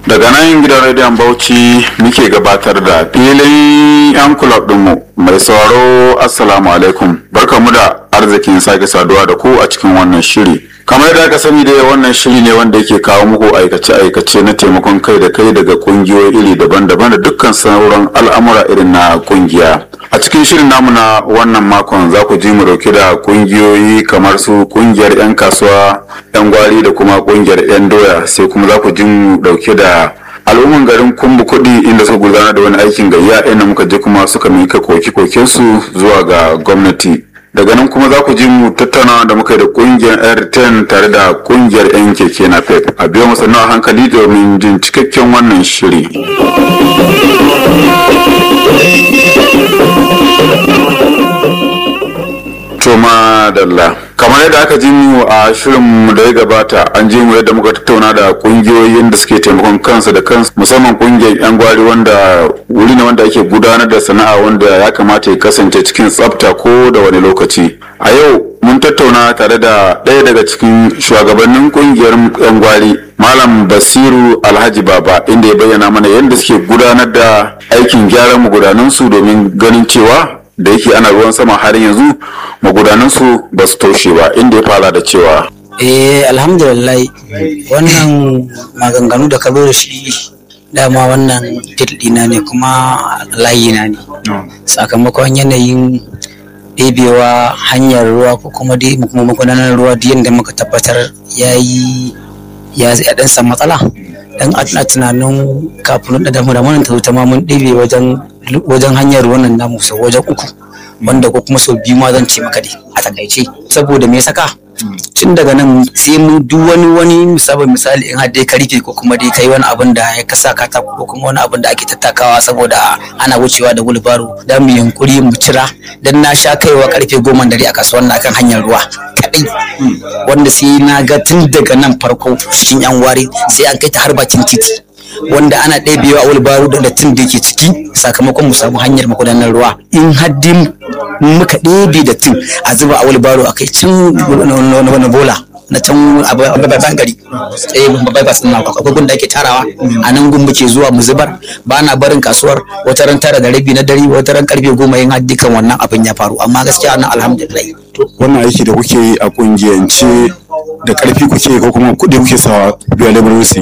daga nan gidan rediyon bauchi muke gabatar da filin yan kulob dinmu mai sauraro assalamu alaikum barkamu da arzikin sake saduwa da ku a cikin wannan shiri kamar da aka sani dai wannan shiri ne wanda yake kawo muku aikace-aikace na taimakon kai da kai daga kungiyoyi iri daban-daban da dukkan sauran al'amura irin na kungiya a cikin shirin namu na wannan makon za ku ji mu dauke da kungiyoyi kamar su kungiyar 'yan kasuwa 'yan gwari da kuma kungiyar 'yan doya sai kuma za ku ji mu dauke da al'umman garin kumbu kuɗi inda suka gudanar da wani aikin gayya inda muka je kuma suka mika koke-kokensu zuwa ga gwamnati daga nan kuma za ku ji mu tattauna da muka yi da kungiyar airtel tare da kungiyar 'yan keke na pep a biyo masa a hankali domin jin cikakken wannan shiri Toma Dalla. Kamar yadda aka ji mu a shirin da ya gabata an ji mu yadda muka tattauna da kungiyoyin da suke taimakon kansu da kansu musamman kungiyar 'yan gwari wanda wuri ne wanda ake gudanar da sana'a wanda ya kamata ya kasance cikin tsafta ko da wani lokaci. A yau mun tattauna tare da ɗaya daga cikin shugabannin kungiyar 'yan gwari Malam Basiru Alhaji Baba inda ya bayyana mana yadda suke gudanar da aikin gyaran magudanansu domin ganin cewa da yake ana ruwan sama har yanzu magudanansu ba su toshe ba inda ya fara da cewa eh alhamdulillah wannan maganganu da ka zo da shi dama wannan fil ɗina ne kuma layina ne sakamakon yanayin ɗebewa hanyar ruwa ko kuma dai kuma magudanar ruwa da yadda muka tabbatar ya yi ya dan samu matsala dan a tunanin kafin da damu da mun ta ma mun ɗebe wajen wajen hanyar wannan namu sau wajen uku wanda ko kuma sau biyu ma zan ce maka dai a takaice saboda me saka tun daga nan sai mu duk wani wani misali misali in har dai ka rufe ko kuma dai kai wani abin da ya kasa katako ko kuma wani abin da ake tattakawa saboda ana wucewa da gulbaro dan mu yunkuri mu cira dan na sha kaiwa karfe goma dare a kasuwar na kan hanyar ruwa kadai wanda sai na ga tun daga nan farko cikin yan ware sai an kai ta har bakin titi wanda ana ɗebewa a wulbaru da dattin da ke ciki sakamakon mu samu hanyar magudanar ruwa in haddin muka ɗebe dattin a zuba a wulbaru a kai can wani bola na can a babban gari eh babban bas na akwai gun da ake tarawa a nan gun muke zuwa mu zubar ba na barin kasuwar wata ran tara da rabi na dare wata ran karfe goma yin haddi kan wannan abin ya faru amma gaskiya nan alhamdulillah wannan aiki da kuke yi a kungiyance da karfi kuke ko kuma kuɗi kuke sawa biya labarusi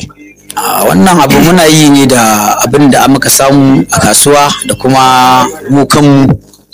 a wannan abu muna yi ne da abin da muka samu a kasuwa da kuma mu kanmu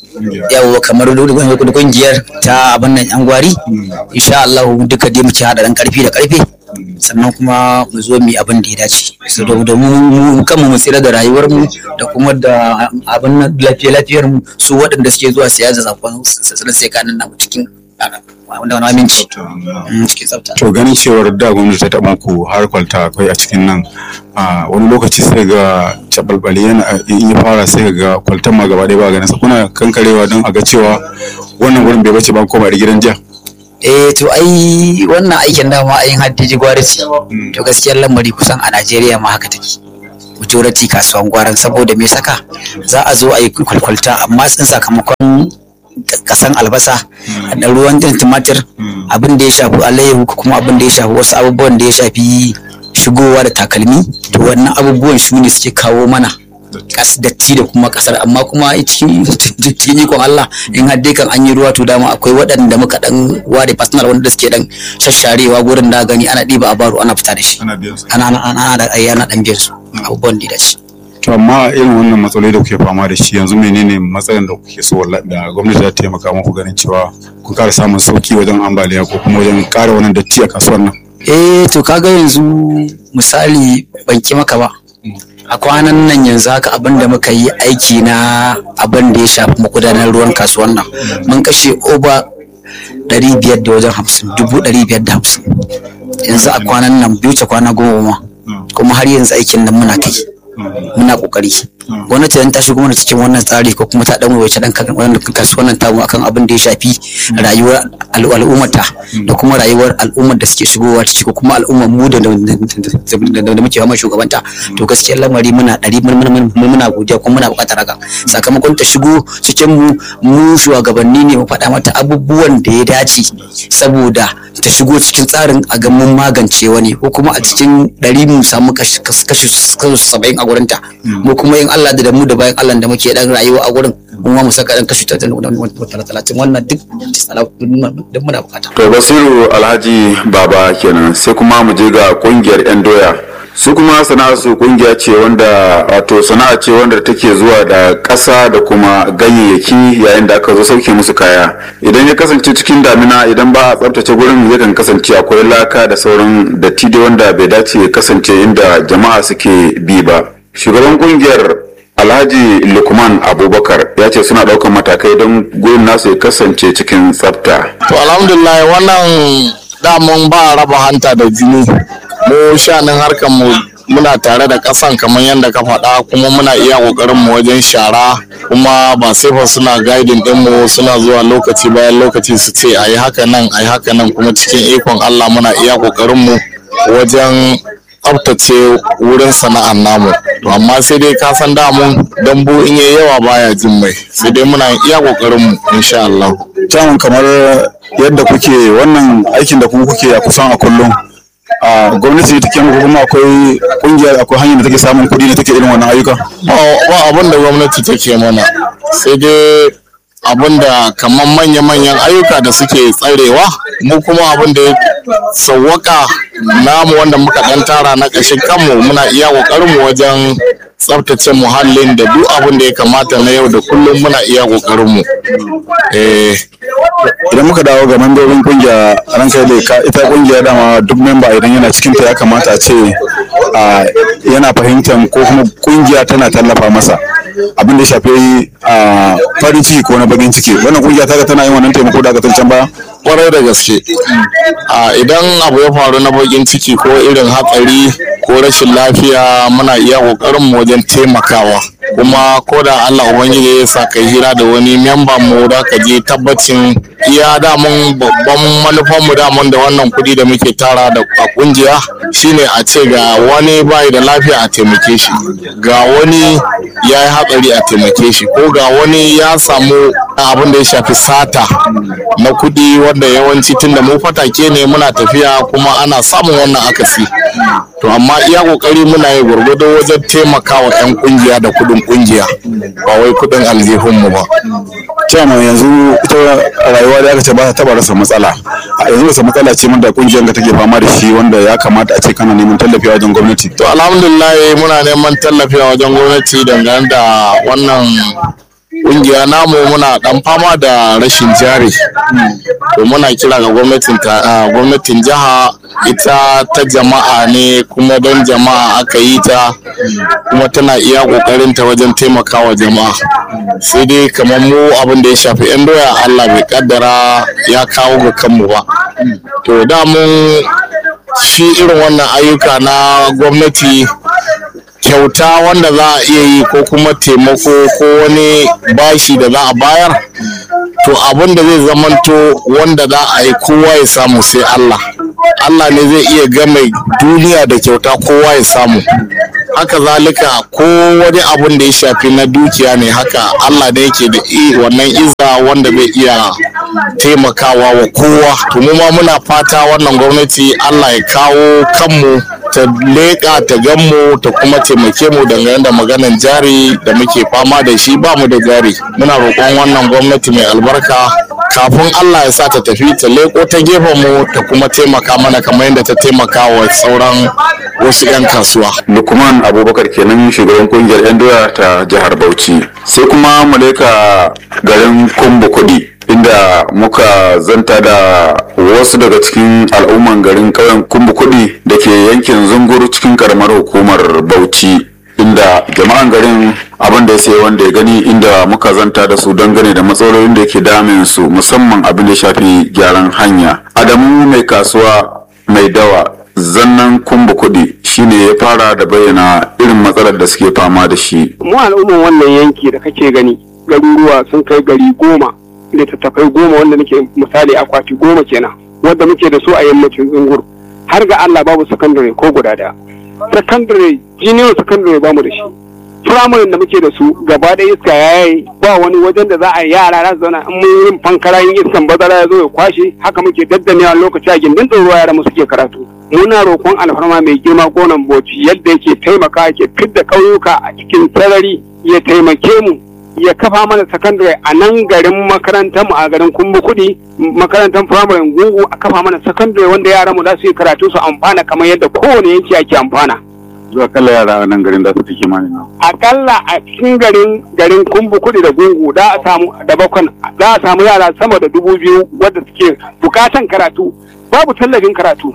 yawo kamar kungiyar ta abin nan yan gwari insha Allah duka dai muke hada dan karfi da karfe sannan kuma mu zo mu abin da ya dace saboda mu kanmu mu tsira da rayuwar mu da kuma da abin nan lafiya lafiyar mu su waɗanda suke zuwa siya da zakon sai kanin namu cikin wanda wani aminci cikin tsafta. To ganin cewar da gwamnati ta taɓa ku har kwalta akwai a cikin nan a wani lokaci sai ga cabalbali yana in ya fara sai ga kwaltan ma gaba ɗaya ba ganin sa kuna kankarewa don a ga cewa wannan wurin bai bace ba koma da gidan jiya. Eh to ai wannan aikin dama ayin haddiji gwari ce to gaskiyar lamari kusan a Najeriya ma haka take. majority kasuwan gwaran saboda me saka za a zo a yi kwalkwalta amma sun sakamakon kasan albasa da ruwan din tumatir abin da ya shafi alayyahu kuma abin da ya shafi wasu abubuwan da ya shafi shigowa da takalmi to wannan abubuwan su ne suke kawo mana kas datti da kuma kasar amma kuma cikin cikin ikon Allah in har dai kan an yi ruwa to dama akwai waɗanda muka dan ware personal wanda suke dan shasharewa gurin da gani ana ɗiba a baro ana fita da shi ana ana ana da ayyana dan biyar su abubuwan da ya dace To amma irin wannan matsaloli da kuke fama da shi yanzu menene matsalar da kuke so da gwamnati za ta taimaka muku ganin cewa kun ƙara samun sauki wajen ambaliya ko kuma wajen ƙara wannan datti a kasuwar nan? Eh to kaga yanzu misali ban ki maka ba. A kwanan nan yanzu haka abin da muka yi aiki na abin da ya shafi magudanar ruwan kasuwar nan mun kashe oba ɗari biyar da wajen hamsin dubu ɗari biyar da hamsin yanzu a kwanan nan biyu ta kwana goma kuma har yanzu aikin nan muna kai. muna kokari gwamnati dan ta shigo mana cikin wannan tsari ko kuma ta dan wace dan kan wannan kasuwannin tamu akan abin da ya shafi rayuwar al'ummata da kuma rayuwar al'ummar da suke shigowa ciki ko kuma al'ummar mu da da muke fama shugabanta to gaskiyar lamari muna ɗari muna godiya kuma muna buƙatar haka sakamakon ta shigo cikin mu mu shugabanni ne mu faɗa mata abubuwan da ya dace saboda ta shigo cikin tsarin a ga mun magance wani ko kuma a cikin ɗari mu samu kashi saba'in a gurinta mu kuma yin Allah da mu da bayan Allah da muke dan rayuwa a gurin mun ma mu saka dan kashi talatin wannan duk duk muna bukata. To Basiru Alhaji Baba kenan sai kuma mu je ga kungiyar 'yan doya. su kuma sana'a su kungiya ce wanda wato sana'a ce wanda take zuwa da ƙasa da kuma ganyayyaki yayin da aka zo sauke musu kaya idan ya kasance cikin damina idan ba a tsabtace gurin yakan kasance akwai laka da sauran datti da wanda bai dace ya kasance inda jama'a suke bi ba shugaban kungiyar alhaji lukman abubakar ya ce suna ɗaukar matakai don gurin nasu ya kasance cikin tsafta to alhamdulillah wannan damun ba raba hanta da jini mu shanin harkar mu muna tare da kasan kamar yadda ka faɗa kuma muna iya ƙoƙarin mu wajen shara kuma ba sai fa suna guiding din mu suna zuwa lokaci bayan lokaci su ce ayi haka nan ayi haka nan kuma cikin ikon Allah muna iya ƙoƙarin mu wajen tsaftace wurin sana'ar namu to amma sai dai ka san damun dambu in yayi yawa baya jin mai sai dai muna iya ƙoƙarin mu insha Allah Jamun kamar yadda kuke wannan aikin da kuma kuke a kusan a kullum a gwamnati take muku kuma akwai kungiyar akwai hanyar da take samun kuɗi da take irin wannan ayyuka ba abin da gwamnati take mana sai dai abin da kamar manya-manyan ayyuka da suke tsarewa mu kuma abin da ya sauwaka namu wanda muka dan tara na ƙashin kanmu muna iya ƙoƙarinmu wajen tsaftace muhallin da duk abin da ya kamata na yau da kullum muna iya ƙoƙarinmu idan muka dawo ga membobin kungiya ran kai da ka ita kungiya dama duk memba idan yana cikin ta ya kamata a ce yana fahimtar ko kuma kungiya tana tallafa masa abin da ya shafi farin ciki ko na bakin ciki wannan kungiya ta tana yin wannan taimako da aka can baya kwarai da gaske idan abu ya faru na bakin ciki ko irin hatsari ko rashin lafiya muna iya kokarin mu wajen taimakawa kuma ko da Allah ubangiji ya sa kai hira da wani memba mu da ka je tabbacin iya damun babban manufan mu damun da wannan kudi da muke tara da a kungiya shine a ce ga wani bai da lafiya a taimake shi ga wani ya yi hatsari a taimake shi ko ga wani ya samu abin da ya shafi sata na kudi wanda yawanci tunda mu fatake ne muna tafiya kuma ana samun wannan akasi to amma iya kokari muna yi gwargwado wajen taimakawa 'yan kungiya da kudin kungiya ba wai kudin aljihunmu ba cewa yanzu ita rayuwa da aka ce ba ta taba rasa matsala a yanzu rasa matsala ce da kungiyar ka take fama da shi wanda ya kamata a ce kana neman tallafi a wajen gwamnati to alhamdulillah muna neman tallafi a wajen gwamnati dangane da wannan kungiya namu muna dan fama da rashin jari to muna kira ga gwamnatin gwamnatin jiha ita ta jama'a ne kuma don jama'a aka yi ta kuma tana iya kokarin ta wajen taimakawa jama'a sai dai kamar mu abin da ya shafi yan doya Allah bai kaddara ya kawo ga kanmu ba to da mun shi irin wannan ayyuka na gwamnati kyauta wanda za a iya yi ko kuma taimako ko wani bashi da za a bayar to abin da zai zamanto wanda za a yi kowa ya samu sai Allah Allah ne zai iya game duniya da kyauta kowa ya samu haka zalika ko wani abun da ya shafi na dukiya ne haka Allah ne yake da wannan iza wanda zai iya taimakawa wa kowa to mu ma muna fata wannan gwamnati Allah ya kawo kanmu ta leƙa ta ganmu ta kuma taimake mu dangane da maganan jari da muke fama da shi ba mu da jari muna roƙon wannan gwamnati mai albarka kafin Allah ya sa ta tafi ta leƙo ta gefen mu ta kuma taimaka mana kamar yadda ta taimaka wa sauran wasu 'yan kasuwa. lukman abubakar kenan shugaban kungiyar 'yan doya ta jihar bauchi sai kuma mu leka garin kumbu kuɗi inda muka zanta da wasu daga cikin al'umman garin ƙauyen kumbu kuɗi da ke yankin zunguru cikin karamar hukumar bauchi inda jama'an garin abin da ya sai wanda ya gani inda muka zanta da su dangane da matsalolin da ke damin su musamman abin da ya shafi gyaran hanya adamu mai kasuwa mai dawa zannan kumbu kuɗi shine ya fara da bayyana irin matsalar da suke fama da shi mu al'umman wannan yanki da kake gani garuruwa sun kai gari goma littattafai goma wanda nake misali akwati goma kenan wanda muke da su a yammacin zungur har ga Allah babu sakandare ko guda daya sakandare junior sakandare bamu da shi firamare da muke da su gaba da iska ya yi ba wani wajen da za a yi yara za su zauna in mun yin fankara yin iskan bazara ya zo ya kwashe haka muke daddanewa lokaci a gindin ɗoruwa yara mu suke karatu muna roƙon alfarma mai girma gonan boci yadda yake taimaka yake fidda ƙauyuka a cikin sarari ya taimake mu ya kafa mana sakandare a nan garin makarantar mu a garin kumbu kuɗi makarantar firamare gungu a kafa mana sakandare wanda yaran mu za su yi karatu su amfana kamar yadda kowane yanki ake amfana. zuwa kalla yara a nan garin da su fi kimanin nan akalla a cikin garin garin kumbu kudi da gungu da a samu da bakon za a samu yara sama da dubu biyu wadda suke bukatan karatu babu tallafin karatu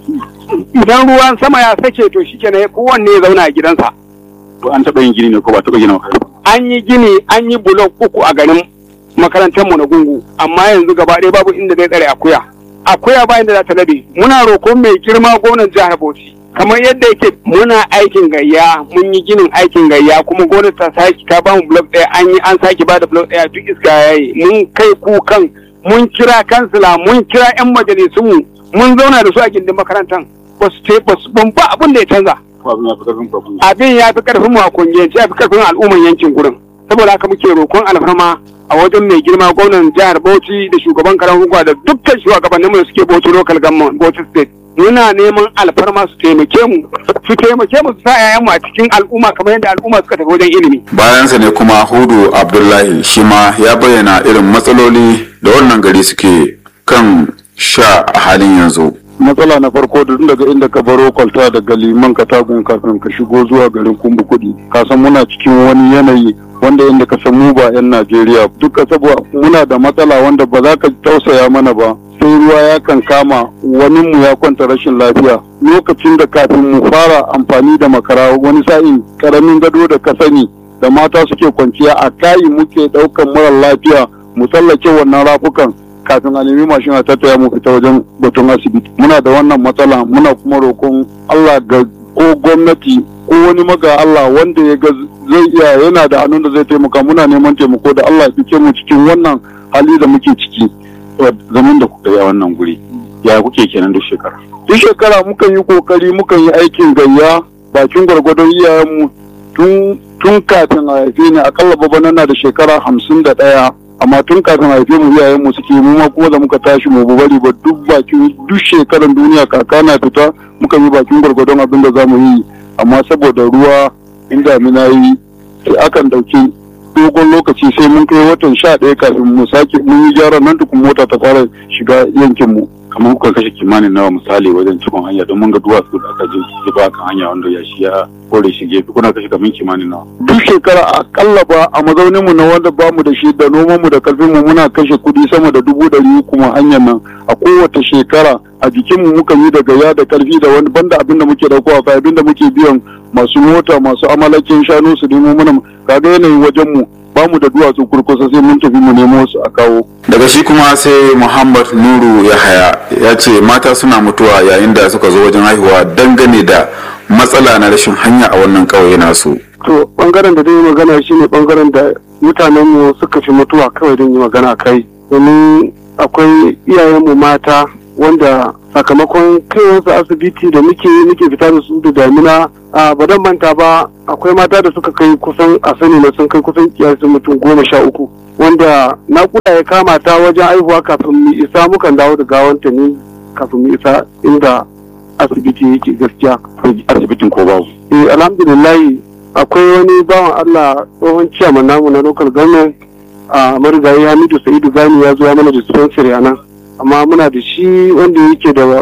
idan ruwan sama ya sake to shi kenan kowanne ya zauna a gidansa to an taɓa yin gini ne ko ba taɓa gina makaranta an yi gini an yi bulok uku a garin makarantarmu na gungu amma yanzu gaba ɗaya babu inda zai tsare akuya akuya ba inda za ta labe muna roƙon mai girma gwamnan jihar bauchi kamar yadda yake muna aikin gayya mun yi ginin aikin gayya kuma gwamnati ta sake ta bamu blok ɗaya an yi an sake bada blok ɗaya duk iska yayi mun kai kukan mun kira kansila mun kira yan majalisunmu mun zauna da su a gindin makarantar ba su ce ba su ban ba abin da ya canza ko abin ya fi ƙarfin kwafin abin ya fi karfin mu a kungiyance ya fi karfin al'umman yankin gurin saboda haka muke roƙon alfarma a wajen mai girma gwamnan jihar Bauchi da shugaban karan hukuma da dukkan shugabannin mu da suke Bauchi local government Bauchi state muna neman alfarma su taimake mu su taimake mu su sa 'ya'yanmu a cikin al'umma kamar yadda al'umma suka tafi wajen ilimi bayansa ne kuma hudu abdullahi shi ma ya bayyana irin matsaloli da wannan gari suke kan sha a halin yanzu matsala na farko da tun daga inda ka baro kwalta daga liman katagun kafin ka shigo zuwa garin kumbu kudi ka san muna cikin wani yanayi wanda inda ka san mu ba 'yan najeriya duka saboda muna da matsala wanda ba za ka tausaya mana ba sai ruwa ya kan kama wani mu ya kwanta rashin lafiya lokacin da kafin mu fara amfani da makara wani sa'in karamin gado da ka sani da mata suke kwanciya a kayi muke daukan mara lafiya mu tsallake wannan rafukan kafin a nemi mashin a tattaya mu fita wajen batun asibiti muna da wannan matsala muna kuma roƙon Allah ga ko gwamnati ko wani maga Allah wanda ya ga zai iya yana da hannun da zai taimaka muna neman taimako da Allah ya fice mu cikin wannan hali da muke ciki zaman da kuka yi a wannan guri ya kuke kenan duk shekara duk shekara mukan yi kokari mukan yi aikin gayya bakin gwargwadon iyayenmu tun tun kafin a haife ni akalla babana na da shekara hamsin da ɗaya amma tun kafin a haife mu iyayenmu suke mu ma kuma da muka tashi mu bari ba duk bakin duk shekaran duniya kaka na fita mukan yi bakin gwargwadon abin da za mu yi amma saboda ruwa in damina yi sai akan ɗauki dogon lokaci sai mun kai watan sha ɗaya kafin mu sake mun yi gyaran nan tukun mota ta fara shiga yankin mu kamar kuka kashe kimanin nawa misali wajen cikon hanya don mun ga duwatsu da aka je zuba kan hanya wanda ya shi ya kore shi gefe kuna kashe kamar kimanin nawa duk shekara akalla ba a mazaunin mu na wanda ba mu da shi da noman mu da karfin mu muna kashe kuɗi sama da dubu ɗari kuma hanyar nan a kowace shekara a jikin mu muka yi da gaya da karfi da wani banda abin da muke dauko a abin da muke biyan masu mota masu amalakin shanu su nemo mana kaga yanayin wajen mu ba mu da duwatsu kurkusa sai mun tafi mu nemo su a kawo daga shi kuma sai muhammad nuru yahaya ya ce mata suna mutuwa yayin da suka zo wajen haihuwa dangane da matsala na rashin hanya a wannan ƙauye nasu to bangaren da dai magana shine bangaren da mutanen mu suka fi mutuwa kawai don yi magana kai domin akwai iyayenmu mata wanda sakamakon kaiwarsu asibiti da muke muke fita da su da damina a badan manta ba akwai mata da suka kai kusan a sani na sun kai kusan kiyasin mutum goma sha uku wanda nakuda ya kama ta wajen aihuwa kafin mu isa mukan dawo da gawanta ne kafin mu isa inda asibiti yake gaskiya asibitin ko babu eh alhamdulillah akwai wani bawan Allah tsohon ciyaman namu na local government a marigayi Hamidu Sa'idu Gani ya zo ya mana dispensary a nan amma muna da shi wanda yake da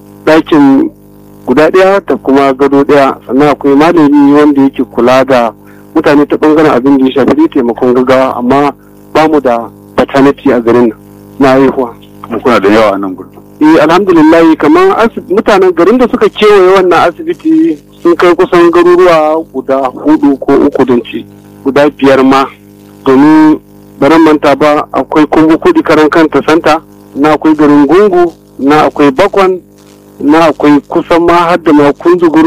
ɗakin guda ɗaya da kuma gado ɗaya sannan akwai malami wanda yake kula da mutane ta ɓangaren abin da ya shafi dai taimakon gaggawa amma ba mu da paternity a garin nan na haihuwa. kuma kuna da yawa a nan gudu eh alhamdulillah kamar mutanen garin da suka kewaye wannan asibiti sun kai kusan garuruwa guda hudu ko uku don ce guda biyar ma domin baran manta ba akwai kumbu kudi karan kanta santa na akwai garin gungu na akwai bakwan na akwai kusan ma har da ma kunzuguru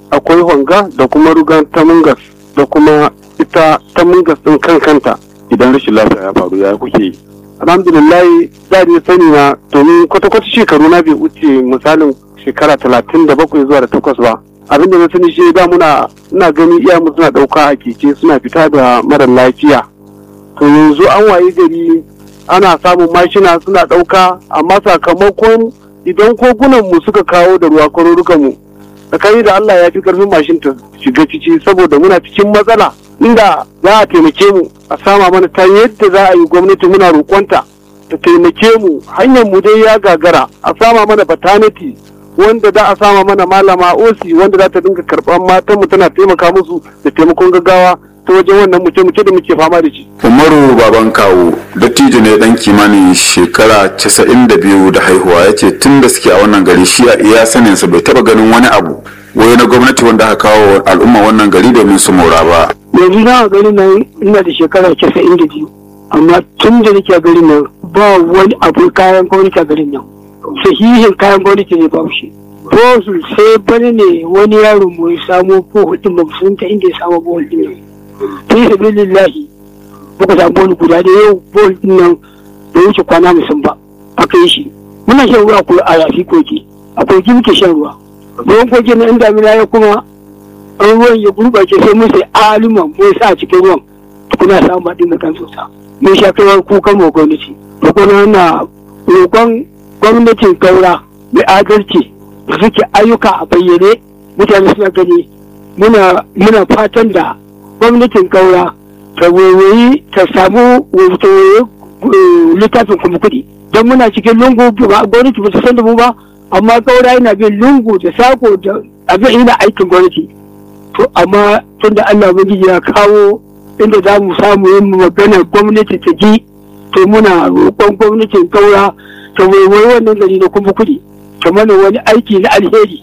akwai honga da kuma rugan tamungas da kuma ita tamungas din kan kanta idan rashin lafiya ya faru ya kuke yi alhamdulillah da ni sani na domin kwata-kwata shekaru na bai wuce misalin shekara talatin da bakwai zuwa da takwas ba abinda na sani shi da muna ina gani iya mu suna ɗauka a keke suna fita da mara lafiya to yanzu an wayi gari ana samun mashina suna ɗauka amma sakamakon idan kogunan mu suka kawo da ruwa kwarurukan mu tsakani da Allah ya fi karfin mashin ta shiga ciki saboda muna cikin matsala inda za a taimake mu a sama mana ta yadda za a yi gwamnati muna roƙonta ta taimake mu hanyar mu dai ya gagara a sama mana batanati wanda za a sama mana malama osi wanda za ta dinga karɓar matan mu tana taimaka musu da taimakon gaggawa ta wajen wannan muke-muke da muke fama da shi. umaru baban kawo dattijo ne dan kimanin shekara 92 da haihuwa ya ce tun da suke a wannan gari shi a iya saninsa bai taba ganin wani abu wai na gwamnati wanda aka kawo wa al'umma wannan gari domin su mora ba yanzu na gari nan ina da shekara casa'in da biyu amma tun da nake a garin nan ba wani abu kayan gwamnati a garin nan sahihin kayan gwamnati ne babu shi bosu sai bane ne wani yaro mu ya samo bohol din ba sun ta inda ya samo bohol din nan fi sabilillahi muka samu wani guda da yau bohol din nan bai wuce kwana musun ba aka yi shi muna shan ruwa ko a yafi koki a koki muke shan ruwa ruwan koki na in damina ya kuma an ruwan ya gurɓace sai mun sai alima mun sa a cikin ruwan tukuna samun baɗin da kan sosa mun sha kaiwar kukan mu gwamnati roƙon na roƙon gwamnatin gaura mai adalci da suke ayyuka a bayyane mutane suna gani muna muna fatan da gwamnatin gaura ta wayoyi ta samu littafin kuma kuɗi don muna cikin lungu ba gwamnati ba ta san da mu ba amma gaura yana bin lungu da sako da abin yana aikin gwamnati to amma tun da Allah ubangiji ya kawo inda za mu samu yin magana gwamnati ta ji to muna roƙon gwamnatin gaura ta waiwai wannan gari na kuma kuɗi ta mana wani aiki na alheri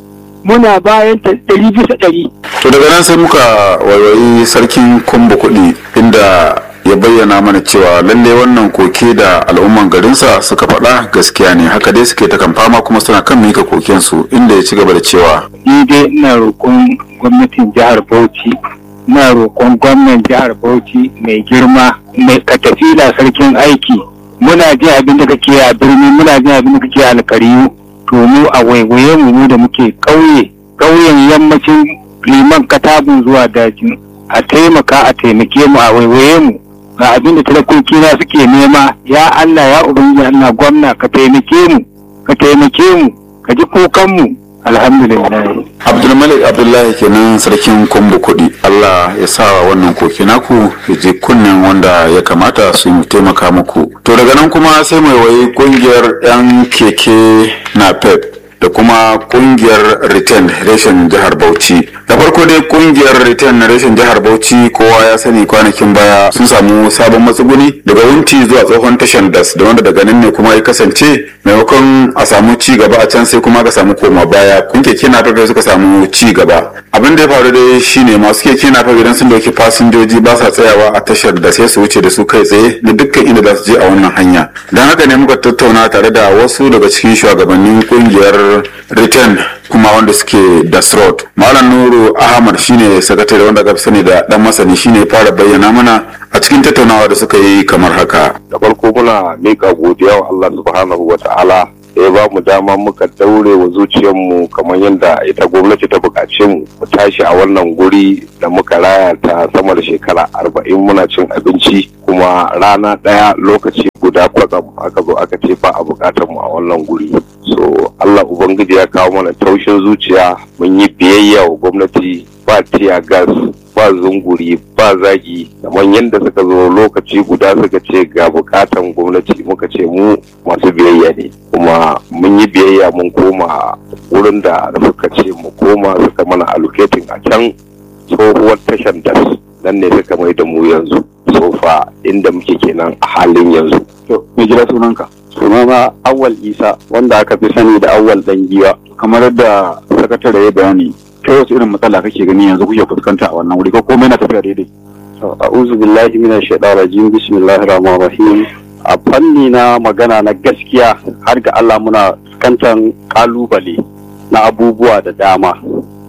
muna bayan ta ɗari bisa ɗari. to daga nan sai muka wayoyi sarkin kumbu kuɗi inda ya bayyana mana cewa lalle wannan koke da al'umman garinsa suka faɗa gaskiya ne haka dai suke ta kan fama kuma suna kan mika kokensu inda ya ci gaba da cewa ni dai ina roƙon gwamnatin jihar bauchi ina roƙon gwamnan jihar bauchi mai girma mai katafila sarkin aiki muna jin abin da kake a birni muna jin abin da kake a alkariyu to mu a waiwaye mu mu da muke ƙauye ƙauyen yammacin liman katabun zuwa dajin a taimaka a taimake mu a waiwaye mu ga abin da talakoki na suke nema ya Allah ya ubangiji Allah gwamna ka taimake mu ka taimake mu ka ji kukan mu alhamdulillah abdulmalik abdullahi kenan sarkin kumbu kuɗi allah ya sa wannan koke naku ya je kunnen wanda ya kamata su taimaka muku to daga nan kuma sai mai wayi kungiyar yan keke na pep da kuma kungiyar return reshen jihar bauchi da farko dai kungiyar return reshen jihar bauchi kowa ya sani kwanakin baya sun samu sabon matsuguni daga wunti zuwa tsohon tashan das da wanda daga nan ne kuma ya kasance maimakon a samu ci gaba a can sai kuma ka samu koma baya kun keke na da suka samu ci gaba abin da ya faru dai shine masu keke na idan sun dauki fasinjoji ba sa tsayawa a tashar da sai su wuce da su kai tsaye na dukkan inda za su je a wannan hanya don haka ne muka tattauna tare da wasu daga cikin shugabannin kungiyar return kuma wanda suke das road malam nuru ahmad shine sakatare wanda aka fi sani da dan masani shine ya fara bayyana mana a cikin tattaunawa da suka yi kamar haka da farko muna mika godiya wa Allah subhanahu wa ta'ala da ya ba mu dama muka daure wa zuciyarmu kamar yadda ita gwamnati ta buƙaci mu mu tashi a wannan guri da muka raya ta sama da shekara arba'in muna cin abinci kuma rana ɗaya lokaci guda kwatsam aka zo aka ce ba a buƙatar mu a wannan guri so Allah ubangiji ya kawo mana taushin zuciya mun yi biyayya wa gwamnati ba tiya gas ba zunguri ba zagi kamar yadda suka zo lokaci guda suka ce ga bukatan gwamnati muka ce mu masu biyayya ne kuma mun yi biyayya mun koma wurin da suka ce mu koma suka mana allocating a can tsohuwar tashan das nan ne suka mai da mu yanzu sofa inda muke kenan a halin yanzu to me gida sunanka sunana awal isa wanda aka fi sani da awal dan giwa kamar yadda sakatare ya bayani kai wasu irin matsala kake gani yanzu kuke fuskanta a wannan wuri ko komai na tafiya daidai a'udhu billahi minash shaitanir rajim bismillahir rahmanir rahim a fanni na magana na gaskiya har ga Allah muna fuskantar kalubale na abubuwa da dama a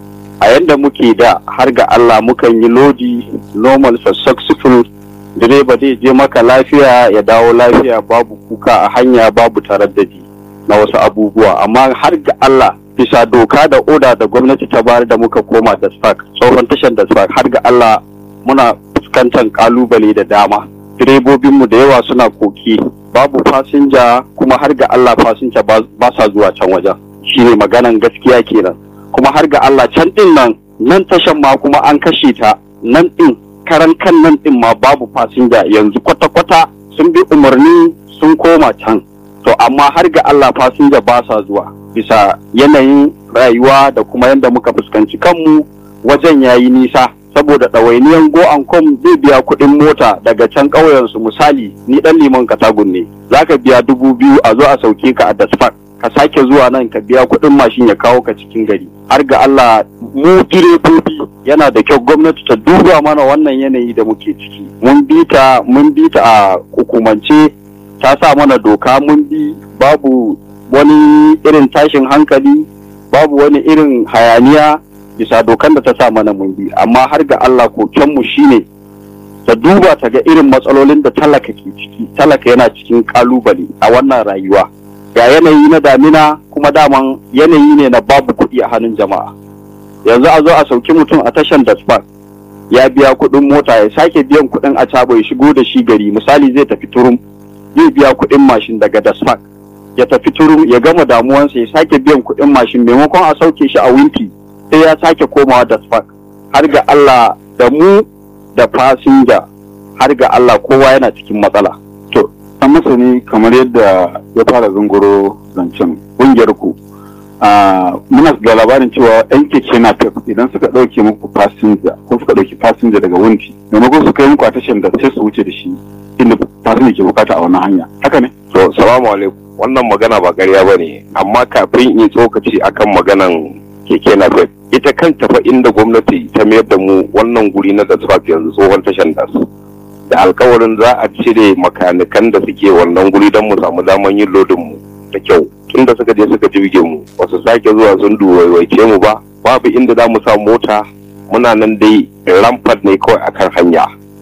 a yanda muke da har ga Allah mukan yi lodi normal successful direba zai je maka lafiya ya dawo lafiya babu kuka a hanya babu taraddadi na wasu abubuwa amma har ga Allah bisa doka da oda da gwamnati ta bayar da muka koma da spark tsohon tashar da spark har ga Allah muna fuskantar kalubale da dama direbobinmu da yawa suna koki babu fasinja kuma har ga Allah fasinja ba sa zuwa can wajen shine maganan gaskiya kenan kuma har ga Allah can din nan nan tashan ma kuma an kashe ta nan din karan kan nan din ma babu fasinja yanzu kwata-kwata sun bi umarni sun koma can to amma har ga Allah fasinja ba sa zuwa bisa yanayin rayuwa da kuma yadda muka fuskanci kanmu wajen yayi nisa saboda ɗawainiyan go and come zai biya kuɗin mota daga can ƙauyensu misali ni ɗan liman katagun ne za ka biya dubu biyu a zo a sauke ka a dasfak ka sake zuwa nan ka biya kuɗin mashin ya kawo ka cikin gari har ga Allah mu direbobi yana da kyau gwamnati ta duba mana wannan yanayi da muke ciki mun bi ta mun bi ta a hukumance ta sa mana doka mun bi babu wani irin tashin hankali babu wani irin hayaniya bisa dokan da ta sa mana mun bi amma har ga Allah kokenmu shine ta duba ta ga irin matsalolin da talaka ke ciki talaka yana cikin kalubale a wannan rayuwa ga yanayi na damina kuma daman yanayi ne na babu kuɗi a hannun jama'a yanzu a zo a sauki mutum a tashan dasbar ya biya kuɗin mota ya sake biyan kuɗin a cabo ya shigo da shi gari misali zai tafi turum zai biya kuɗin mashin daga dasfak ya tafi turum ya gama damuwansa ya sake biyan kuɗin mashin maimakon a sauke shi a winti sai ya sake komawa dasfak har ga Allah da mu da fasinja har ga Allah kowa yana cikin matsala to an masa ne kamar yadda ya fara zunguro zancen ƙungiyar ku muna da labarin cewa yan keke na pep idan suka ɗauke muku fasinja ko suka ɗauki fasinja daga wunti maimakon su kai muku a tashar da sai su wuce da shi inda fasinja ke bukata a wannan hanya haka ne to salamu alaikum wannan magana ba ƙarya ba ne amma kafin in tsokaci akan maganan keke na pep ita kanta fa inda gwamnati ta mayar da mu wannan guri na dasfaf yanzu tsohon tashan das da alkawarin za a cire makanikan da suke wannan guri don mu samu daman yin lodin mu da kyau tun da suka je suka jirge mu wasu sake zuwa sun duwaiwaice mu ba babu inda za mu sa mota muna nan dai rampart ne kawai akan hanya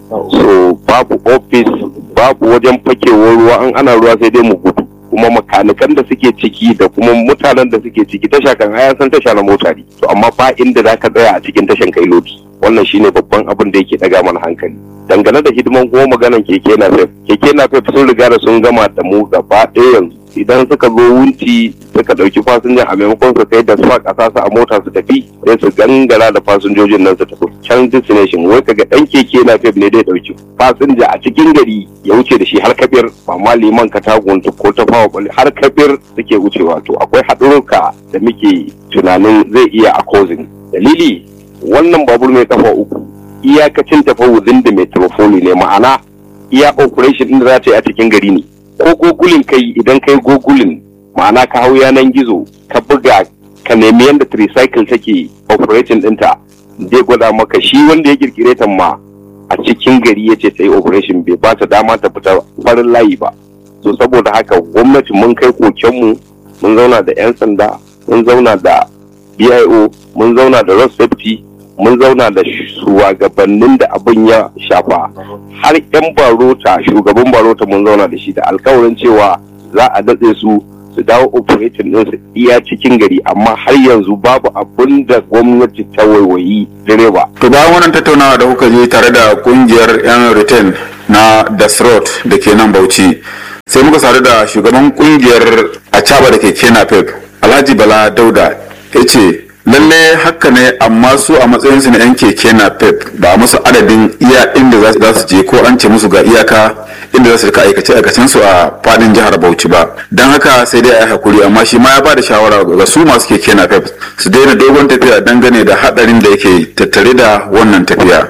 so babu ofis babu wajen fakewar ruwa an ana ruwa sai dai mu gudu kuma makanikan da suke ciki da kuma mutanen da suke ciki tasha kan haya san tasha na mota ne to amma ba inda za ka tsaya a cikin tashan kai lodi wannan shine babban abin da yake daga mana hankali dangane da hidiman kuma maganan keke na fef keke na fef sun riga da sun gama da mu gaba ɗaya yanzu idan suka zo wunti suka ɗauki fasinja a maimakon su kai da su a ƙasa su a mota su tafi sai su gangara da fasinjojin nan su tafi can destination wai kaga ɗan keke na fef ne dai ɗauki fasinja a cikin gari ya wuce da shi har kafir ba ma liman katagun ko ta fawa kwalli har kafir suke wucewa to akwai haɗururka da muke tunanin zai iya a causing dalili wannan babur mai kafa uku iyakacin tafa within da metrophone ne ma'ana iya operation din da za ta yi a cikin gari ne ko gogulin kai idan kai gogulin ma'ana ka hau yanan gizo ka buga ka nemi yadda tricycle take operating dinta zai gwada maka shi wanda ya kirkire ta ma a cikin gari ya ce ta yi operation bai ba ta dama ta fita farin layi ba so saboda haka gwamnati mun kai kokenmu mun zauna da 'yan sanda mun zauna da bio mun zauna da road safety mun zauna da shugabannin da abin ya shafa har 'yan barota shugaban barota mun zauna da shi da alkawarin cewa za a datse su su dawo operating din su iya cikin gari amma har yanzu babu abin da gwamnati ta waiwayi direba. to bayan wannan tattaunawa da kuka je tare da kungiyar yan return na dasrot da ke nan bauchi sai muka sadu da shugaban kungiyar acaba da ke kena pep alhaji bala dauda ya ce lalle haka ne amma su a matsayinsu na 'yan keke na pep ba a musu adadin iya inda za su je ko an ce musu ga iyaka inda za su rika aikace aikacen su a fadin jihar bauchi ba don haka sai dai a yi hakuri amma shi ma ya bada shawara ga su masu keke na pep su daina dogon tafiya dangane da hadarin da yake tattare da wannan tafiya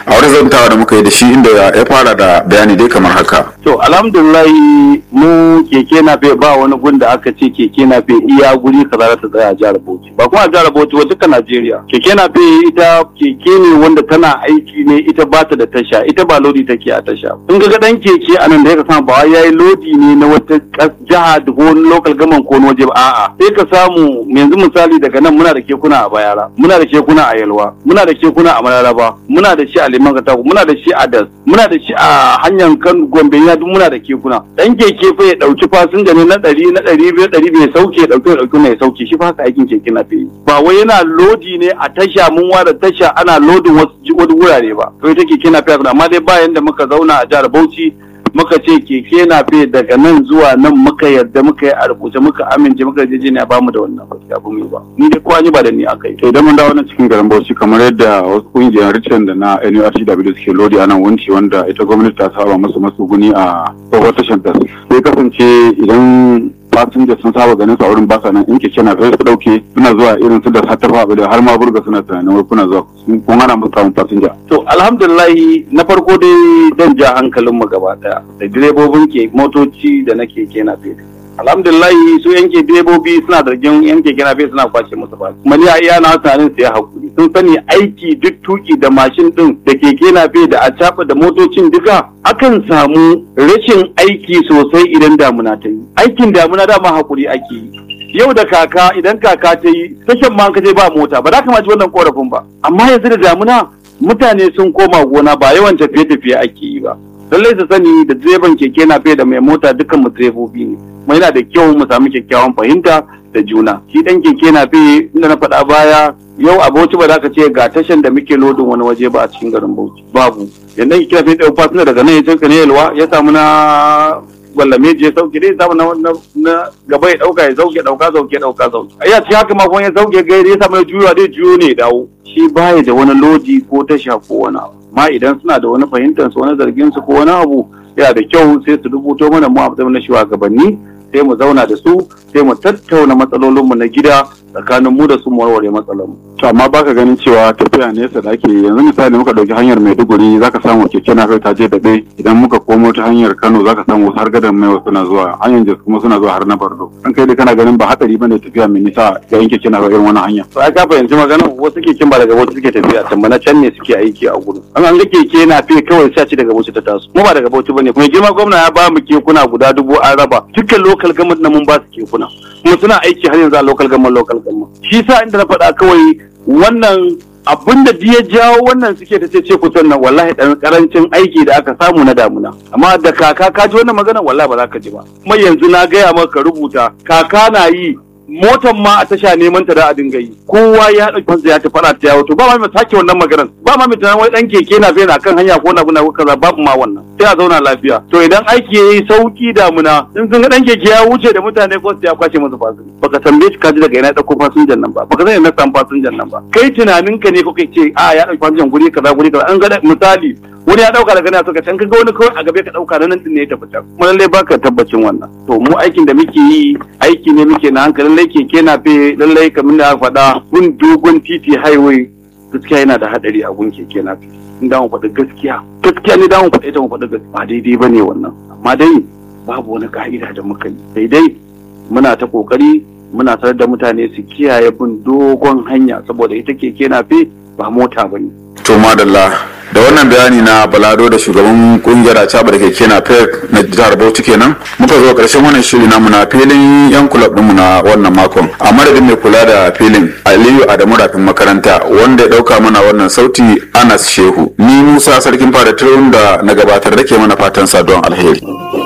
a wani zantawa da muka yi da shi inda ya fara da bayani dai kamar haka To alhamdulillahi mu keke na fe ba wani gun da aka ce keke na fe iya guri kaza za ta tsaya a jihar Bauchi. Ba kuma a jihar Bauchi ba duka Najeriya. Keke na fe ita keke ne wanda tana aiki ne ita ba ta da tasha ita ba lodi take a tasha. In ga dan keke a nan da ya samu ba wai yayi lodi ne na wata kas- jiha da ko wani local government ko wani waje ba a'a. Sai ka samu yanzu misali daga nan muna da kekuna a Bayara, muna da kekuna a Yalwa, muna da kekuna a Mararaba, muna da shi a Liman Katako, muna da shi a Das, muna da shi a hanyar kan Gombe ya duk muna da kekuna. Dan keke fa ya dauki fasinja ne na ɗari na ɗari biyu ɗari biyu ya sauke ya dauki ya dauki na ya sauke shi fa haka aikin keke na fi. Ba wai yana lodi ne a tasha mun ware tasha ana lodin wasu ji- wasu wurare ba. To ita keke na fi amma dai bayan da muka zauna a jihar Bauchi muka ce keke na fe daga nan zuwa nan muka yarda muka yi a rubuce muka amince muka je ne ba mu da wannan gaskiya ba mu yi ba ni dai kowa ni ba da ni aka yi to idan mun dawo nan cikin garin Bauchi kamar yadda wasu kungiyar Richard da na NURTW suke lodi a nan wunci wanda ita gwamnati ta saba musu matsuguni a tsohuwar tashar ta sai kasance idan fasinja sun saba ganin su a wurin basa nan in keke na fe su dauke suna zuwa irin su da hatafa da har ma burga suna tunanin wai kuna zuwa kun hana musu samun fasinja to alhamdulillahi na farko dai dan ja hankalin mu gaba daya da direbobin ke motoci da na keke na fe alhamdulillahi su yanke direbobi suna zargin yan keke na fe suna kwashe musu ba kuma ni a iya na tunanin su ya hakuri sun sani aiki duk tuki da mashin din da keke na fe da a da motocin duka akan samu rashin aiki sosai idan damuna ta yi aikin damuna dama hakuri ake yi yau da kaka idan kaka ta yi tashan ma ka je ba mota ba za ka maji wannan korafin ba amma yanzu da damuna mutane sun koma gona ba yawan tafiye-tafiye ake yi ba lallai su sani da direban keke na da mai mota dukkan mu direbobi ne kuma yana da kyau mu samu kyakkyawan fahimta da juna shi dan keke na inda na faɗa baya yau a Bauchi ba za ka ce ga tashan da muke lodin wani waje ba a cikin garin Bauchi babu yanda keke na fiye da fasinja daga nan ya canka ne yalwa ya samu na gwallame je sauke dai samu na na gaba ya dauka ya sauke dauka sauke dauka sauke ai ya ci haka ma kuma ya sauke gairi ya samu ya juyo dai juyo ne ya dawo shi baya da wani lodi ko tasha ko wani abu ma idan suna da wani fahimtar su wani zargin su ko wani abu yana da kyau sai su rubuto mana mu a matsayin na shugabanni sai mu zauna da su sai mu tattauna matsalolinmu na gida tsakanin mu da su mu warware matsalar to amma baka ganin cewa tafiya nesa da ake yanzu misali muka dauki hanyar Maiduguri zaka samu keke na ta je daɗe idan muka komo ta hanyar Kano zaka samu har gadan mai suna zuwa hanyar Jos kuma suna zuwa har na Bardo an kai dai kana ganin ba hatsari bane tafiya mai nisa ga yin keke na irin wannan hanya to ai ka fahimci maganar wasu keken ba daga wasu suke tafiya can ba na can ne suke aiki a gudu an an ga keke na fi kawai sai ci daga Bauchi ta taso mu ba daga Bauchi bane kuma girma gwamna ya ba mu kekuna guda dubu an raba dukkan local government na mun ba su kekuna kuma suna aiki har yanzu a local government local government shi sa inda na faɗa kawai wannan abin da ya jawo wannan suke ta ce kusan nan wallahi dan karancin aiki da aka samu na damuna amma da kaka ka ji wannan magana wallahi ba za ka ji ba kuma yanzu na gaya maka rubuta kaka na yi motan ma a tasha neman ta da a dinga yi kowa ya dauki fansa ya tafi ta yawo to ba ma mai sake wannan maganar ba ma mai tunanin wai dan keke na bai na kan hanya ko na buna ko kaza babu ma wannan sai a zauna lafiya to idan aiki yayi sauki damuna in sun ga dan keke ya wuce da mutane ko su ya kwace musu fasinja baka tambaye shi kaji daga ina dauko fasinjan nan ba baka sani na san fasinjan nan ba kai tunanin ka ne ko kai ce a ya dauki fasinjan guri kaza guri kaza an ga misali wani ya dauka daga nan suka can kaga wani kawai a gabe ka dauka nan din ne ya tafi can kuma lallai baka tabbacin wannan to mu aikin da muke yi aiki ne muke na hankali lallai keke na fe lallai kamar da aka faɗa gun dogon titi highway gaskiya yana da hadari a gun keke na fe in da mu faɗi gaskiya gaskiya ne da mu faɗi ita mu faɗi gaskiya ba daidai bane wannan amma dai babu wani ka'ida da muka yi daidai muna ta kokari muna sanar da mutane su kiyaye bin dogon hanya saboda ita keke na fe ba mota bane to madalla da wannan bayani na balado da shugaban kungiyar acaba da keke na pek na jihar bauchi kenan muka zo karshen wannan shiri namu na filin yan kulab ɗinmu na wannan makon a madadin mai kula da filin aliyu adamu rafin makaranta wanda ya ɗauka mana wannan sauti anas shehu ni musa sarkin fada da na gabatar da ke mana fatan saduwan alheri